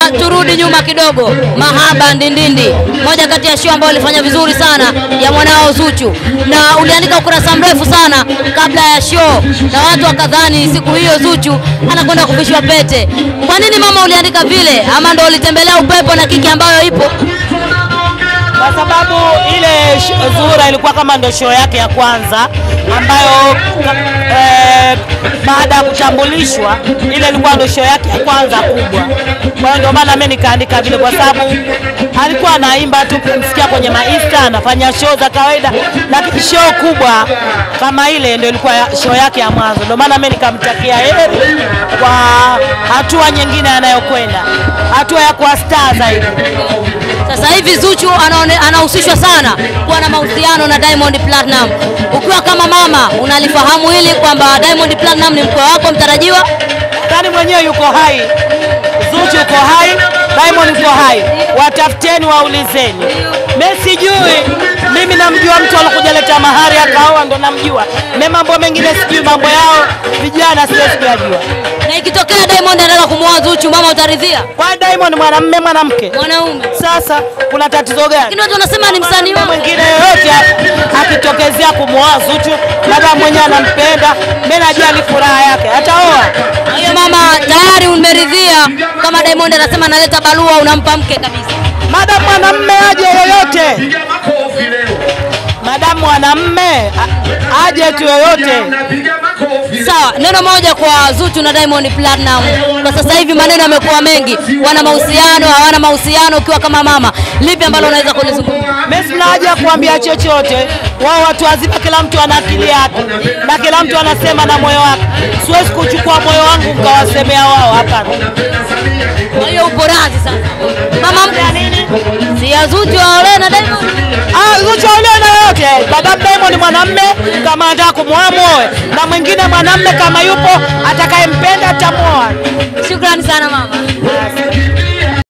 turudi nyuma kidogo, Mahaba Ndindindi, moja kati ya show ambayo ilifanya vizuri sana ya mwanao Zuchu, na uliandika ukurasa mrefu sana kabla ya show, na watu wakadhani siku hiyo Zuchu anakwenda kuvishwa pete. Kwa nini mama uliandika vile, ama ndo ulitembelea upepo na kiki ambayo ipo? kwa sababu ile sh- Zuhura ilikuwa kama ndo show yake ya kwanza ambayo eh, baada ya kutambulishwa ile ilikuwa ndo show yake ya kwanza kubwa. Kwa hiyo ndio maana mimi nikaandika vile, kwa sababu alikuwa anaimba tu kumsikia kwenye maista, anafanya show za kawaida, lakini show kubwa kama ile ndio ilikuwa ya- show yake ya mwanzo. Ndio maana mimi nikamtakia heri kwa hatua nyingine anayokwenda, hatua ya kuwa star zaidi. Sasa hivi Zuchu anaone- anahusishwa sana kuwa na mahusiano na Diamond Platinum. Ukiwa kama mama unalifahamu hili kwamba Diamond Platinum ni mkwe wako mtarajiwa? Ndani mwenyewe yuko hai, Zuchu yuko hai, Diamond yuko hai, watafuteni waulizeni. Mimi sijui, mimi namjua mtu alikuja leta mahari akaoa, ndo namjua. Mimi mambo mengine sijui, mambo yao vijana siwezi kuyajua. Na ikitokea Diamond anataka kumwoa Zuchu, mama utaridhia? Kwa Diamond mwanamume mwanamke, Mwanaume. sasa kuna tatizo gani? Lakini watu wanasema ni msanii wao. mwingine yoyote akitokezea kumwoa Zuchu, labda mwenyewe anampenda, mimi najua ni furaha yake, ataoa. Kwa hiyo mama tayari umeridhia kama Diamond anasema analeta barua unampa mke kabisa. Madamu mwanamume aje yoyote, madamu mwanamume a- aje tu yoyote. Sawa, neno moja kwa Zuchu na Diamond Platinum. Kwa sasa hivi maneno yamekuwa mengi, wana mahusiano, hawana mahusiano. Ukiwa kama mama, lipi ambalo unaweza kulizungumza? Mimi sina haja ya kuambia chochote, wao watu wazima, kila mtu ana akili yake na kila mtu anasema na moyo wake. Siwezi kuchukua moyo wangu nikawasemea wao, hapana. Kwa hiyo upo radhi sasa. Mama mke si ya Zuchu aolewe na Diamond. Ah, Zuchu aolewe na yote. Baba Diamond mwanamume kama anataka kumwoa muoe, na mwingine mwanamume kama yupo atakayempenda atamuoa. Shukrani sana mama.